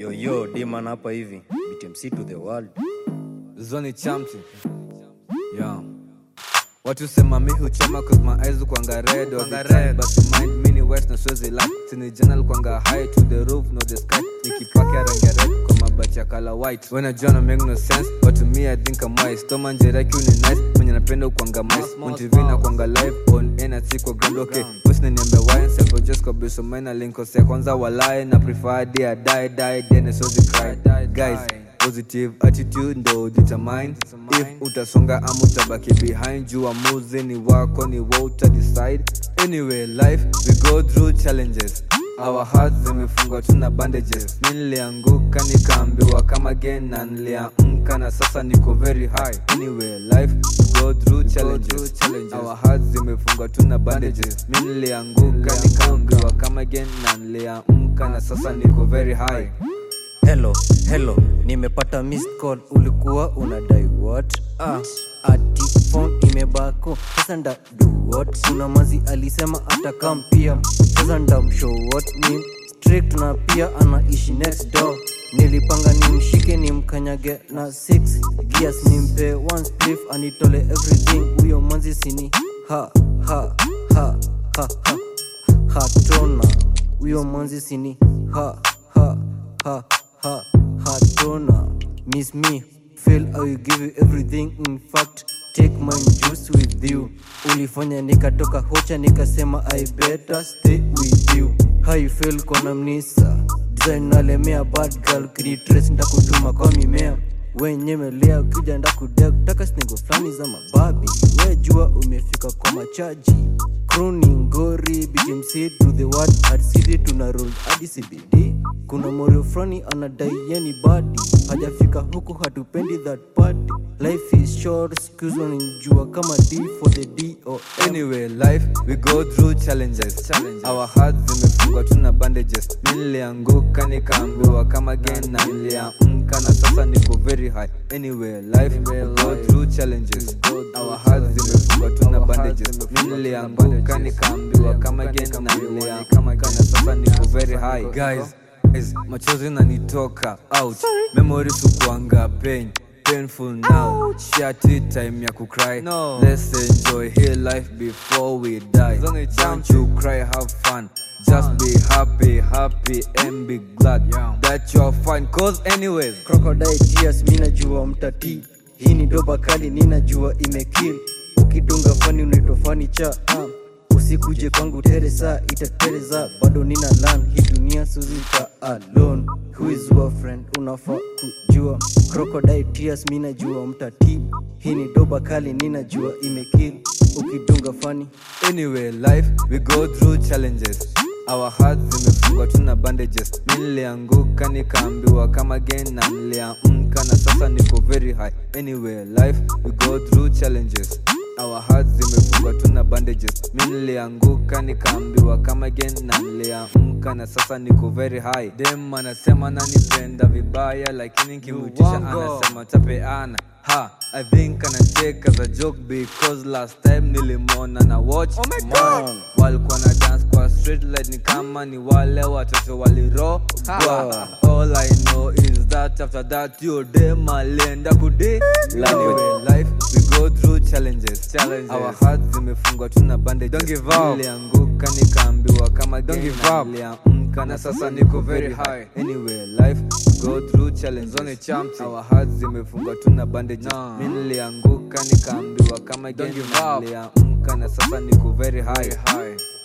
Yo yo, Diman hapa hivi. BTMC to the world. Zoni chamti yeah. Watu sema mi huchoma cause my eyes kwanga red all the time But to mind mini west na swezi like Sini journal kwanga high to the roof no the sky Nikipakia rangi ya red kwa mabati ya color white When I join make no sense but to me I think I'm wise Toma njera kiu ni nice mwenye napenda kwanga mice On TV na kwanga live on air na si kwa ground okay Wish na niambe wine Seko just kwa biso maina linko ya kwanza walai Na prefer dia die die then so cry Guys positive attitude ndo determine if utasonga ama utabaki behind juu amuzi ni wako ni wa uta decide anyway life we go through challenges our hearts zimefungwa tuna bandages mi nilianguka nikaambiwa kama again na niliamka na sasa niko very high anyway life we go through challenges our hearts zimefungwa tuna bandages mi nilianguka nikaambiwa kama again na niliamka na sasa niko very high Hello, hello. Nimepata missed call. Ulikuwa unadai what? Ah, ati phone imebako. Sasa nda do what? Kuna mazi alisema atakam pia. Sasa nda mshow what? Ni strict na pia anaishi next door. Nilipanga nimshike nimkanyage na 6 gears nimpe one spliff anitole everything. Huyo manzi sini ha ha ha ha ha hatona. Huyo manzi sini ha ha ha ha hatona miss me feel i will give you everything in fact take my juice with you ulifanya nikatoka hocha nikasema i better stay with you how you feel kona mnisa design nalemea bad girl kinitres ndakutuma kwa mimea wenyemelea ukija ndakudea kutaka snego fulani za mababi we jua umefika kwa machaji kroni ngori bjmc to the word at city tuna roll hadi cbd kuna morio frani anadai yeni badi hajafika huku hatupendi that party life is short excuse wanijua kama d for the d or M. Anyway, life we go through challenges. Our hearts zimefungwa tuna bandages. Mi nilianguka nikaambiwa kama again na niliamka na sasa niko very high. Anyway, life we go through challenges. Our hearts zimefungwa tuna bandages. Mi nilianguka nikaambiwa kama again na niliamka na sasa niko very high. Guys, guys, machozi nanitoka out. Memories ukuanga pain painful now shati time ya kucry no. let's enjoy here life before we die don't you cry have fun just be happy happy and be glad that you're fine cause anyways crocodile tears mi najua mtati hii ni doba kali ninajua imekill ukidunga fani unaitwa fani cha ah. usikuje kwangu teresa itatereza bado nina lan hii dunia suzika alone who is your friend unafaa kujua crocodile tears mi najua mtati hii ni doba kali ninajua imekill ukidunga fani anyway life we go through challenges our hearts zimefungwa tuna bandages mi nilianguka nikaambiwa kama again na niliamka na sasa niko very high anyway life we go through challenges our hearts zimefungwa tuna bandages mi nilianguka nikaambiwa kama again na niliamka na sasa niko very high dem anasema nanipenda vibaya lakini nkimutisha anasema tapeana ha i think anacheka as a joke because last time nilimwona na watch oh my God. walikuwa na dance kwa street light ni kama ni wale watoto waliro all i know is that after that your dem alienda kudi anyway, life we go through challenges, challenges. our hearts zimefungwa tuna bandages Don't give up. nilianguka nikaambiwa kama Don't again give na up. niliamka na sasa niko very high anyway life we go through challenges Zone champi. our hearts zimefungwa tuna bandages Nah. mi nilianguka nikaambiwa kama again give na up. niliamka na sasa niko very high, high.